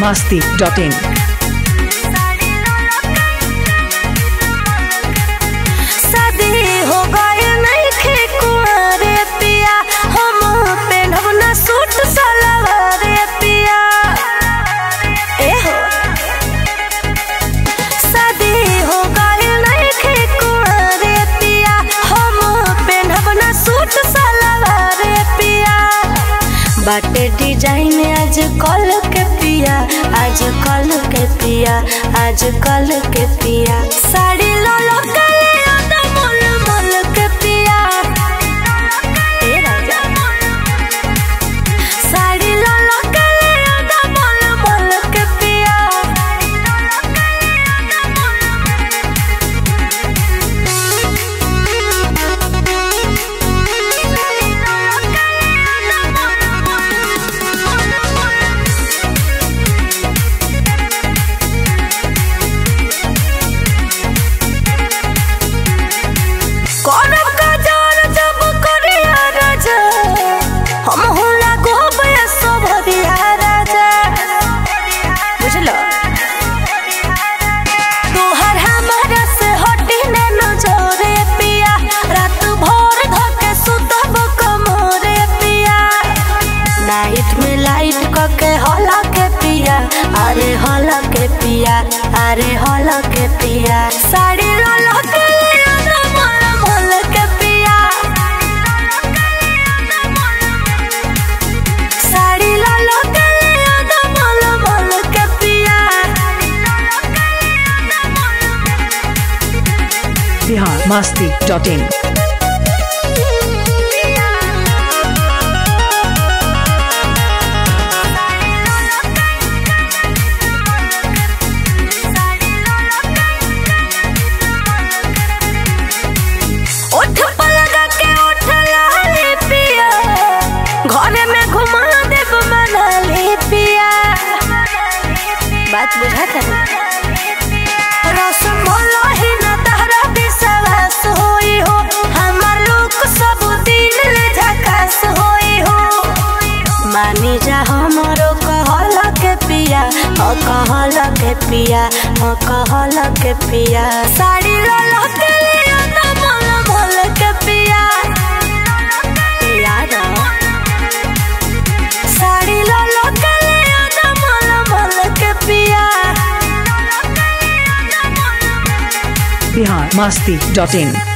masti.in. शादी हो गए नइखे कुंवारे पिया हम पेन्हब ना सूट सलवार पिया ए हो शादी हो गए नइखे कुंवारे पिया हम पेन्हब ना सूट सलवार पिया बाटे डिजाइन आज कल के पिया आज कल के पिया आज कल के पिया साड़ी लो लो काले आदा मोल मोल के पिया ए राजा साड़ी लो लो काले आदा मोल मोल के पिया करब काजर जब करिया राजा हम होला गोबे सोभदिया राजा बुझलो तोहर हमारा से हटी न नजरे पिया रात भर धके सुतब कमरे पिया नाइट में लाइट कके हला के पिया अरे हला के पिया अरे हला के पिया साड़ी रोल के लिया मोल मोल के पिया साड़ी लाल के लिया मोल मोल के पिया Bihar masti.in. ओठ पर लगा के ओठ लाली पिया घरे में घुमा देब मनाली पिया बात बुझा कर रसम भलो ही न तहरा विश्वास होई हो हमार लोग सब दिन ले झकास होई हो मानी जा हमरो कहल के पिया ह कहल के पिया ह कहल के पिया साड़ी लाल के लिया त मोल मोल के पिया पिया ना साड़ी लाल के लिया त मोल मोल के पिया Bihar masti.in.